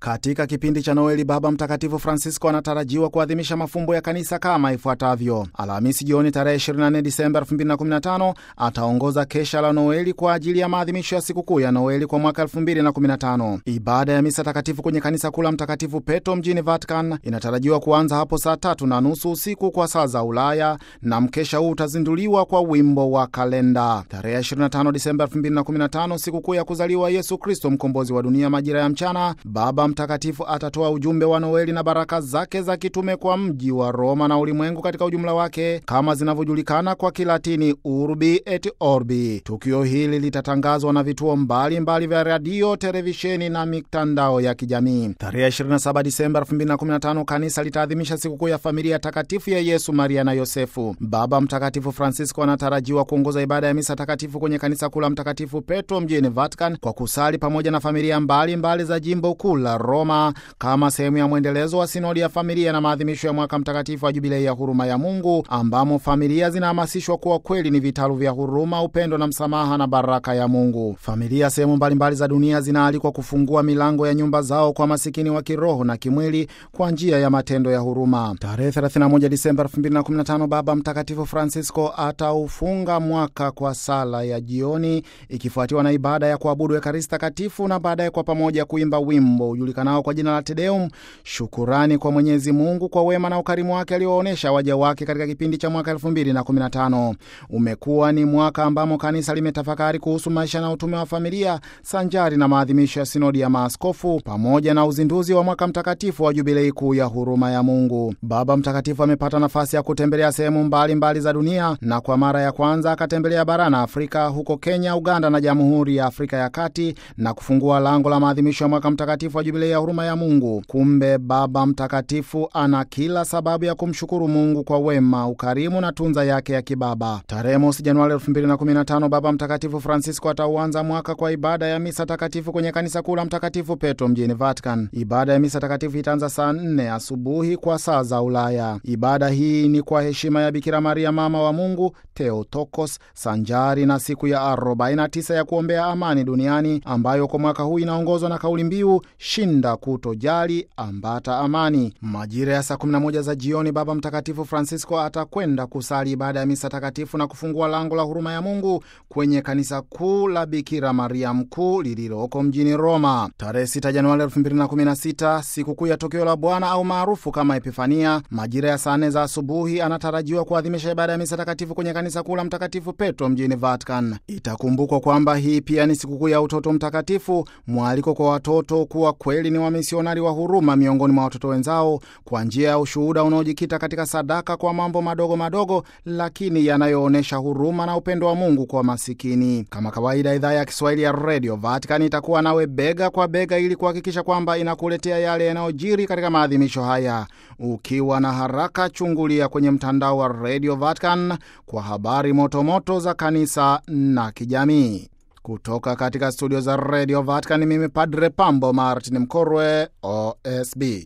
Katika kipindi cha Noeli, Baba Mtakatifu Francisco anatarajiwa kuadhimisha mafumbo ya kanisa kama ifuatavyo. Alhamisi jioni tarehe 24 Disemba 2015 ataongoza kesha la Noeli kwa ajili ya maadhimisho ya sikukuu ya Noeli kwa mwaka 2015. Ibada ya misa takatifu kwenye kanisa kuu la Mtakatifu Petro mjini Vatican inatarajiwa kuanza hapo saa tatu na nusu usiku kwa saa za Ulaya, na mkesha huu utazinduliwa kwa wimbo wa kalenda. Tarehe 25 Disemba 2015, sikukuu ya kuzaliwa Yesu Kristo, mkombozi wa dunia, majira ya mchana, Baba Mtakatifu atatoa ujumbe wa Noeli na baraka zake za kitume kwa mji wa Roma na ulimwengu katika ujumla wake kama zinavyojulikana kwa Kilatini Urbi et Orbi. Tukio hili litatangazwa na vituo mbalimbali mbali vya radio, televisheni na mitandao ya kijamii. Tarehe 27 Disemba 2015 kanisa litaadhimisha sikukuu ya familia takatifu ya Yesu, Maria na Yosefu. Baba Mtakatifu Francisco anatarajiwa kuongoza ibada ya misa takatifu kwenye kanisa kuu la Mtakatifu Petro mjini Vatican kwa kusali pamoja na familia mbalimbali mbali za jimbo kuu la Roma kama sehemu ya mwendelezo wa sinodi ya familia na maadhimisho ya mwaka mtakatifu wa jubilei ya huruma ya Mungu, ambamo familia zinahamasishwa kuwa kweli ni vitalu vya huruma, upendo na msamaha na baraka ya Mungu. Familia sehemu mbalimbali za dunia zinaalikwa kufungua milango ya nyumba zao kwa masikini wa kiroho na kimwili kwa njia ya matendo ya huruma. Tarehe 31 Disemba 2015 Baba Mtakatifu Francisco ataufunga mwaka kwa sala ya jioni ikifuatiwa na ibada ya kuabudu Ekaristi Takatifu na baadaye kwa pamoja kuimba wimbo ujulikanao kwa jina la Tedeum, shukurani kwa Mwenyezi Mungu kwa wema na ukarimu wake alioonyesha waja wake katika kipindi cha mwaka 2015. Umekuwa ni mwaka ambamo kanisa limetafakari kuhusu maisha na utume wa familia sanjari na maadhimisho ya sinodi ya maaskofu pamoja na uzinduzi wa mwaka mtakatifu wa jubilei kuu ya huruma ya Mungu. Baba Mtakatifu amepata nafasi ya kutembelea sehemu mbalimbali za dunia na kwa mara ya kwanza akatembelea barani Afrika, huko Kenya, Uganda na Jamhuri ya Afrika ya Kati na kufungua lango la maadhimisho ya mwaka mtakatifu wa jubilei ya huruma ya Mungu. Kumbe Baba Mtakatifu ana kila sababu ya kumshukuru Mungu kwa wema, ukarimu na tunza yake ya kibaba. Tarehe mosi Januari 2015 Baba Mtakatifu Francisco atauanza mwaka kwa ibada ya misa takatifu kwenye kanisa kuu la Mtakatifu Petro mjini Vatican. Ibada ya misa takatifu itaanza saa 4 asubuhi kwa saa za Ulaya. Ibada hii ni kwa heshima ya Bikira Maria mama wa Mungu Theotokos, sanjari na siku ya 49 ya kuombea amani duniani ambayo kwa mwaka huu inaongozwa na kauli mbiu shinda kutojali, ambata amani. Majira ya saa 11 za jioni, Baba Mtakatifu Francisco atakwenda kusali ibada ya misa takatifu na kufungua lango la huruma ya Mungu kwenye kanisa kuu la Bikira Maria Mkuu lililoko mjini Roma. Tarehe 6 Januari 2016, sikukuu ya tokeo la Bwana au maarufu kama Epifania, majira ya saa 4 za asubuhi anatarajiwa kuadhimisha ibada ya misa takatifu kwenye kanisa kuu la Mtakatifu Petro mjini Vatican. Itakumbukwa kwamba hii pia ni sikukuu ya utoto mtakatifu, mwaliko kwa watoto kuwa kweli ni wamisionari wa huruma miongoni mwa watoto wenzao kwa njia ya ushuhuda unaojikita katika sadaka kwa mambo madogo madogo, lakini yanayoonyesha huruma na upendo wa Mungu kwa masikini. Kama kawaida, idhaa ya Kiswahili ya Radio Vatican itakuwa nawe bega kwa bega ili kuhakikisha kwamba inakuletea yale yanayojiri katika maadhimisho haya. Ukiwa na haraka, chungulia kwenye mtandao wa Radio Vatican kwa habari motomoto za kanisa na kijamii. Kutoka katika studio za Radio Vatican, mimi Padre Pambo Martin Mkorwe, OSB.